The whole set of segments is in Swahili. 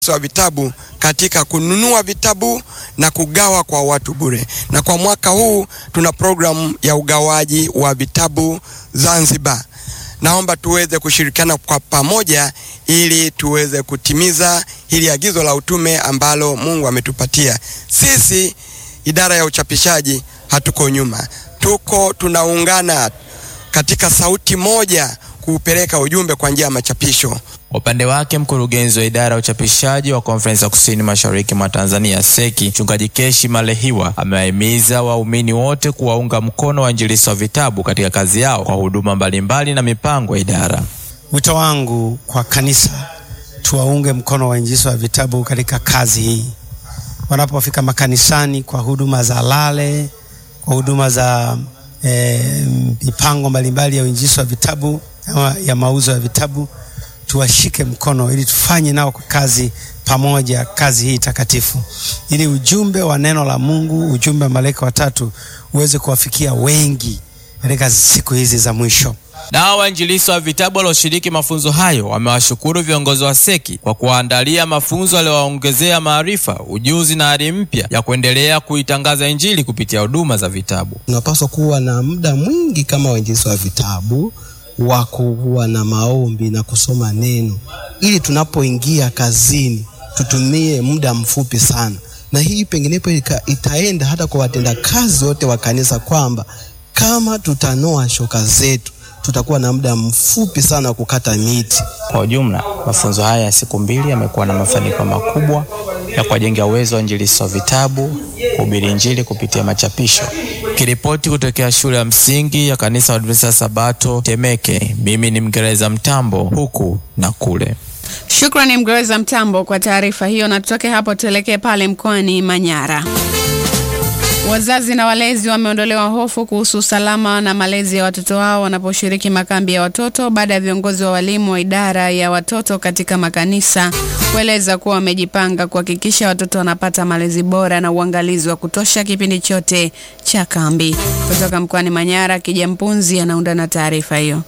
wa vitabu katika kununua vitabu na kugawa kwa watu bure. Na kwa mwaka huu tuna programu ya ugawaji wa vitabu Zanzibar. Naomba tuweze kushirikiana kwa pamoja ili tuweze kutimiza hili agizo la utume ambalo Mungu ametupatia. Sisi idara ya uchapishaji hatuko nyuma. Tuko tunaungana katika sauti moja kuupeleka ujumbe kwa njia ya machapisho. Kwa upande wake mkurugenzi wa idara ya uchapishaji wa Konferensi ya Kusini Mashariki mwa Tanzania seki Mchungaji Keshi Malehiwa amewahimiza waumini wote kuwaunga mkono wainjilisti wa vitabu katika kazi yao kwa huduma mbalimbali na mipango ya idara. Wito wangu kwa kanisa, tuwaunge mkono wainjilisti wa vitabu katika kazi hii, wanapofika makanisani kwa huduma za lale, kwa huduma za eh, mipango mbalimbali ya uinjilisti wa vitabu ya mauzo ya vitabu tuwashike mkono ili tufanye nao kwa kazi pamoja, kazi hii takatifu, ili ujumbe wa neno la Mungu, ujumbe wa malaika watatu uweze kuwafikia wengi katika siku hizi za mwisho. Nao wainjilisti wa vitabu walioshiriki mafunzo hayo wamewashukuru viongozi wa seki kwa kuwaandalia mafunzo yaliyowaongezea maarifa, ujuzi na ari mpya ya kuendelea kuitangaza Injili kupitia huduma za vitabu. Tunapaswa kuwa na muda mwingi kama wainjilisti wa vitabu wa kuwa na maombi na kusoma neno, ili tunapoingia kazini tutumie muda mfupi sana, na hii penginepo itaenda hata kwa watenda kazi wote wa kanisa, kwamba kama tutanoa shoka zetu tutakuwa na muda mfupi sana wa kukata miti. Kwa ujumla, mafunzo haya ya siku mbili yamekuwa na mafanikio makubwa ya kuwajengea uwezo wa wainjilisti wa vitabu kuhubiri Injili kupitia machapisho. Kiripoti kutokea shule ya msingi ya kanisa wa Adventista Sabato Temeke, mimi ni Mgereza Mtambo huku na kule. Shukrani Mgereza Mtambo kwa taarifa hiyo, na tutoke hapo tuelekee pale mkoani Manyara. Wazazi na walezi wameondolewa hofu kuhusu usalama na malezi ya watoto wao wanaposhiriki makambi ya watoto baada ya viongozi wa walimu wa idara ya watoto katika makanisa kueleza kuwa wamejipanga kuhakikisha watoto wanapata malezi bora na uangalizi wa kutosha kipindi chote cha kambi. Kutoka mkoani Manyara, Kija Mpunzi anaunda na taarifa hiyo.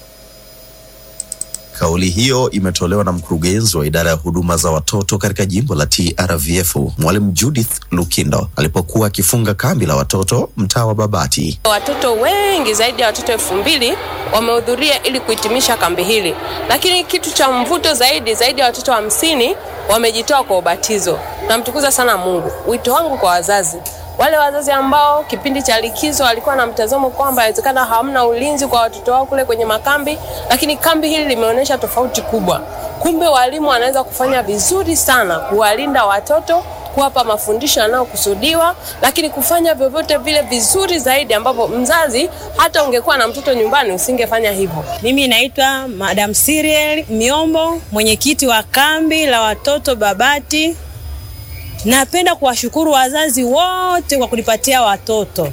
Kauli hiyo imetolewa na mkurugenzi wa idara ya huduma za watoto katika jimbo la TRVF, Mwalimu Judith Lukindo alipokuwa akifunga kambi la watoto mtaa wa Babati. Watoto wengi zaidi ya watoto elfu mbili wamehudhuria ili kuhitimisha kambi hili, lakini kitu cha mvuto zaidi, zaidi ya watoto hamsini wa wamejitoa kwa ubatizo. Namtukuza sana Mungu. Wito wangu kwa wazazi wale wazazi ambao kipindi cha likizo walikuwa na mtazamo kwamba inawezekana hamna ulinzi kwa watoto wao kule kwenye makambi, lakini kambi hili limeonyesha tofauti kubwa. Kumbe walimu wanaweza kufanya vizuri sana kuwalinda watoto, kuwapa mafundisho yanayokusudiwa, lakini kufanya vyovyote vile vizuri zaidi, ambapo mzazi hata ungekuwa na mtoto nyumbani usingefanya hivyo. Mimi naitwa Madam Siriel Miombo, mwenyekiti wa kambi la watoto Babati. Napenda kuwashukuru wazazi wote kwa kunipatia watoto.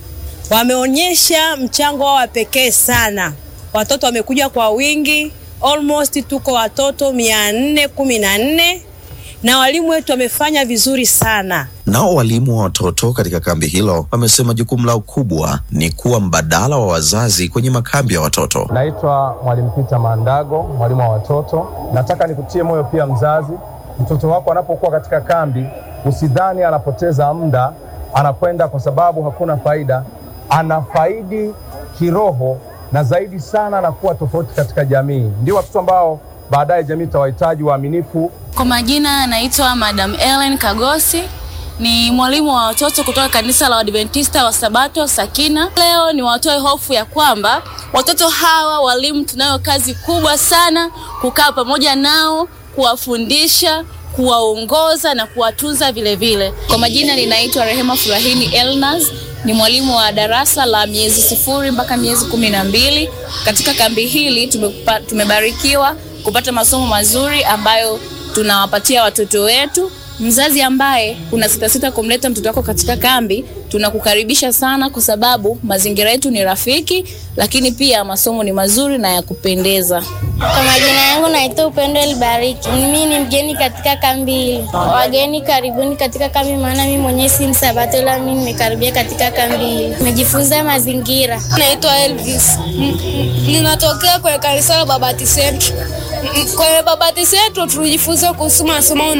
Wameonyesha mchango wao wa pekee sana. Watoto wamekuja kwa wingi, almost tuko watoto mia nne kumi na nne na walimu wetu wamefanya vizuri sana. Nao walimu wa watoto katika kambi hilo wamesema jukumu lao kubwa ni kuwa mbadala wa wazazi kwenye makambi ya watoto. Naitwa Mwalimu Peter Mandago, mwalimu wa watoto. Nataka nikutie moyo pia mzazi mtoto wako anapokuwa katika kambi, usidhani anapoteza muda, anakwenda kwa sababu hakuna faida. Anafaidi kiroho na zaidi sana anakuwa tofauti katika jamii. Ndio watoto ambao baadaye jamii itawahitaji waaminifu. Kwa majina anaitwa Madam Ellen Kagosi, ni mwalimu wa watoto kutoka kanisa la Adventista wa Sabato Sakina. Leo ni watoe hofu ya kwamba watoto hawa walimu, tunayo kazi kubwa sana kukaa pamoja nao kuwafundisha kuwaongoza na kuwatunza vile vile. Kwa majina ninaitwa Rehema Furahini Elnaz, ni mwalimu wa darasa la miezi sifuri mpaka miezi kumi na mbili. Katika kambi hili tumepa, tumebarikiwa kupata masomo mazuri ambayo tunawapatia watoto wetu. Mzazi ambaye una sitasita kumleta mtoto wako katika kambi, tunakukaribisha sana, kwa sababu mazingira yetu ni rafiki, lakini pia masomo ni mazuri na ya kupendeza. Kwa majina yangu naitwa Upendo Elibariki. Mimi ni mgeni katika kambi hili. Wageni karibuni katika kambi, maana mimi mwenyewe si Msabato, ila mimi nimekaribia katika kambi hili. Nimejifunza mazingira. Naitwa Elvis, ninatokea kwenye kanisa la Babati Central. Kwenye babati zetu tulijifunza kuhusu masomo